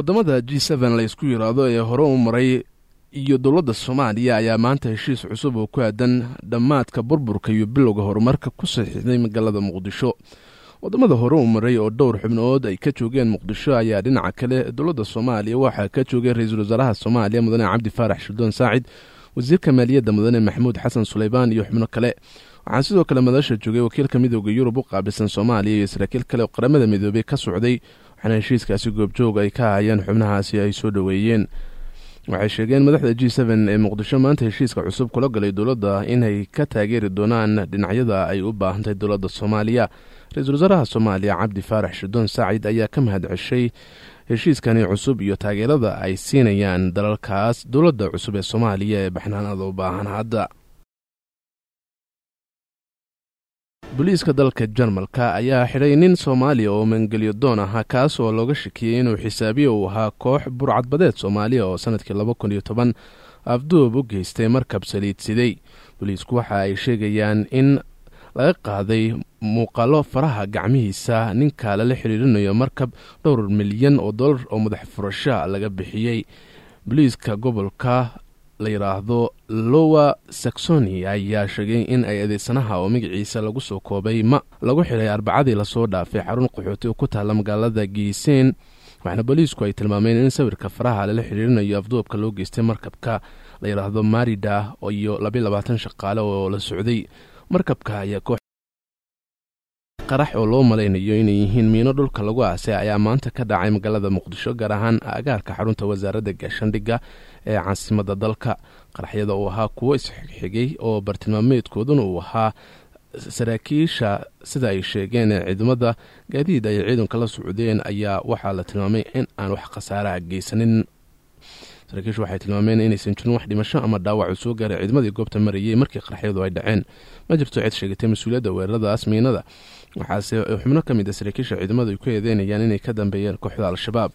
wadamada g n la isku yiraahdo ee hore u maray iyo dowladda soomaaliya ayaa maanta heshiis cusub oo ku aadan dhammaadka burburka iyo bilowga horumarka ku saxiixday magaalada muqdisho wadamada hore u maray oo dhowr xubnood ay ka joogeen muqdisho ayaa dhinaca kale dowladda soomaaliya waxaa ka joogay ra-iisul wasaaraha soomaaliya mudane cabdi faarax shirdoon saacid wasiirka maaliyadda mudane maxamuud xasan suleybaan iyo xubno kale waxaa sidoo kale madasha joogay wakiilka midooda yurub u qaabilsan soomaaliya iyo saraakiil kale oo qaramada midoobey ka socday waxaana heshiiskaasi goobjoog ay ka hayeen xubnahaasi ay soo dhoweeyeen waxay sheegeen madaxda g ee muqdisho maanta heshiiska cusub kula galay dowladda inay ka taageeri doonaan dhinacyada ay u baahantahay dowladda soomaaliya ra-iisul wasaaraha soomaaliya cabdi faarax shirdoon saacid ayaa ka mahad ceshay heshiiskani cusub iyo taageerada ay siinayaan dalalkaas dowladda cusub ee soomaaliya ee baxnaanada u baahan hadda booliiska dalka jarmalka ayaa xidhay nin soomaaliya oo mangelyo doon ahaa kaas oo looga shakiyey inuu xisaabiye uu ahaa koox burcadbadeed soomaaliya oo sanadkii laba kun iyo toban afduub u geystay markab saliidsiday booliisku waxa ay sheegayaan in laga qaaday muuqaalo faraha gacmihiisa ninka lala xiriirinayo markab dhowr milyan oo dollar oo madax furasha laga bixiyey booliiska gobolka la yidhaahdo lowa saxoni ayaa sheegay in ay adeegsanaha oo magaciisa lagu soo koobay ma lagu xidhay arbacadii lasoo dhaafay xarun qaxooti oo ku taalla magaalada giiseen waxaana booliisku ay tilmaameen in sawirka faraha lala xiriirinayo afduubka loo geystay markabka la yidhaahdo marida iyo labayo labaatan shaqaale oo la socday markabka ayaa koox qarax oo loo malaynayo inay yihiin miino dhulka lagu aasay ayaa maanta ka dhacay magaalada muqdisho gaar ahaan agaarka xarunta wasaaradda gaashandhigga ee caasimada dalka qaraxyada uu ahaa kuwo isxigxigay oo bartilmaameedkooduna uu ahaa saraakiisha sida ay sheegeen ee ciidamada gaadiid ay ciidanka la socdeen ayaa waxaa la tilmaamay in aan wax khasaaraha geysanin saraakiishu waxay tilmaameen inaysan jirin wax dhimasho ama dhaawac uu soo gaaray ciidamadii goobta marayay markii qaraxyadu ay dhaceen ma jirto cid sheegatay mas-uuliyadda weeraradaas miinada waxaase xubno ka mid a saraakiisha ciidamadu ay ku eedeynayaan inay ka dambeeyeen kooxda al-shabaab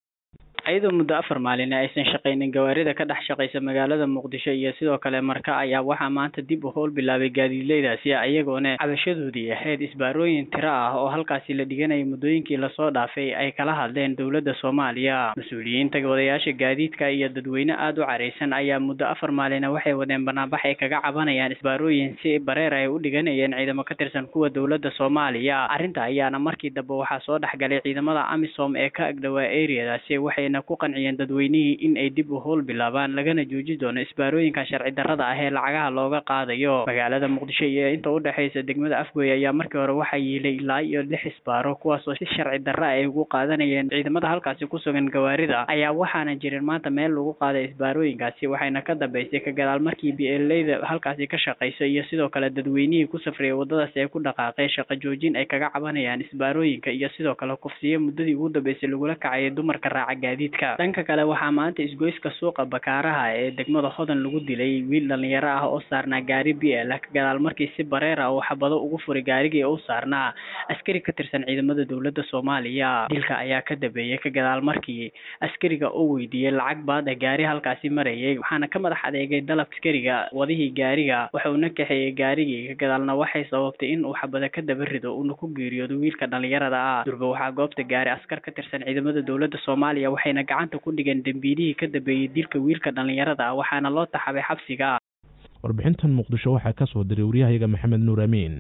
iyadoo muddo afar maalin aysan shaqaynin gawaarida ka dhex shaqaysa magaalada muqdisho iyo sidoo kale marka ayaa waxaa maanta dib u howl bilaabay gaadiidleydaasi iyagoona cabashadoodii ahayd isbaarooyin tiro ah oo halkaasi la dhiganayay muddooyinkii lasoo dhaafay ay kala hadleen dowladda soomaaliya mas-uuliyiinta wadayaasha gaadiidka iyo dadweyne aada u caraysan ayaa muddo afar maalina waxay wadeen banaanbax ay kaga cabanayaan isbaarooyin si bareer ay u dhiganayeen ciidamo ka tirsan kuwa dowladda soomaaliya arrinta ayaana markii dambe waxaa soo dhexgalay ciidamada amisom ee ka agdhowaa areadaasi waxayna ku qanciyeen dadweynihii in ay dib u howl bilaabaan lagana jooji doono isbaarooyinka sharci darrada ah ee lacagaha looga qaadayo magaalada muqdisho iyo inta u dhexaysa degmada afgoy ayaa markii hore waxaa yiilay ilaa iyo lix isbaaro kuwaasoo si sharci darra ay ugu qaadanayeen ciidamada halkaasi ku sugan gawaarida ayaa waxaana jirin maanta meel lagu qaaday isbaarooyinkaasi waxayna ka dambeysay ka gadaal markii bleyda halkaasi ka shaqayso iyo sidoo kale dadweynihii ku safriyay waddadaasi ay ku dhaqaaqeen shaqo joojin ay kaga cabanayaan isbaarooyinka iyo sidoo kale kufsiyo muddadii ugu dambeysay lagula kacayay dumarka raaca gaadiid dhanka kale waxaa maanta isgoyska suuqa bakaaraha ee degmada hodan lagu dilay wiil dhalinyaro ah oo saarnaa gaari b l ka gadaal markii si bareer ah uu xabado ugu furay gaarigii u saarnaa askari ka tirsan ciidamada dowladda soomaaliya dilka ayaa ka dambeeyey ka gadaal markii askariga uu weydiiyey lacag baad ah gaari halkaasi marayay waxaana ka madax adeegay dalab askariga wadihii gaariga waxauna kaxeeyey gaarigii ka gadaalna waxay sababtay in uu xabado ka daba rido uuna ku geeriyoodo wiilka dhalinyarada ah durba waxaa goobta gaaray askar ka tirsan ciidamada dowladda soomaaliya waxayna gacanta ku dhigeen dembiilihii ka dambeeyey dilka wiilka dhalinyarada ah waxaana loo taxabay xabsiga warbixintan muqdisho waxaa ka soo diray waryahayaga maxamed nuur amiin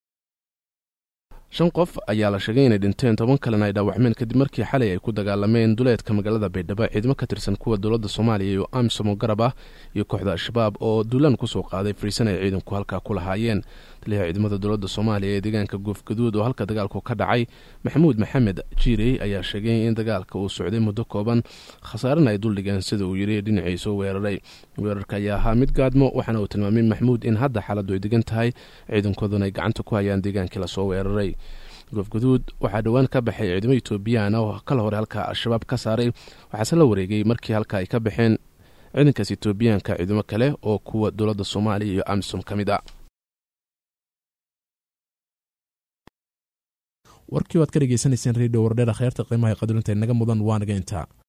shan qof ayaa la sheegay inay dhinteen toban kalena ay dhaawacmeen kadib markii xalay ay ku dagaalameen duleedka magaalada baydhabo ciidamo ka tirsan kuwa dowladda soomaaliya iyo amisom oo garab ah iyo kooxda al-shabaab oo duulaan kusoo qaaday fariisan ay ciidanku halkaa ku lahaayeen taliyaha ciidamada dowladda soomaaliya ee deegaanka goofgaduud oo halka dagaalku ka dhacay maxamuud maxamed jiirey ayaa sheegay in dagaalka uu socday muddo kooban khasaarena ay duldhigeen sida uu yidhi dhinacii soo weeraray weerarka ayaa ahaa mid gaadmo waxaana uu tilmaamay maxamuud in hadda xaaladdu ay degan tahay ciidankooduna ay gacanta ku hayaan deegaankii lasoo weeraray goofgaduud waxaa dhowaan ka baxay ciidamo etoobiyaan oo kala hore halka al-shabaab ka saaray waxaase la wareegay markii halka ay ka baxeen ciidankaas etoobiyaanka ciidamo kale oo kuwa dowladda soomaaliya iyo amisom ka mid ah warkii waad ka dhegeysanayseen redio wardheer kheyrta qiimaha qadarinta inaga mudan waa naga intaa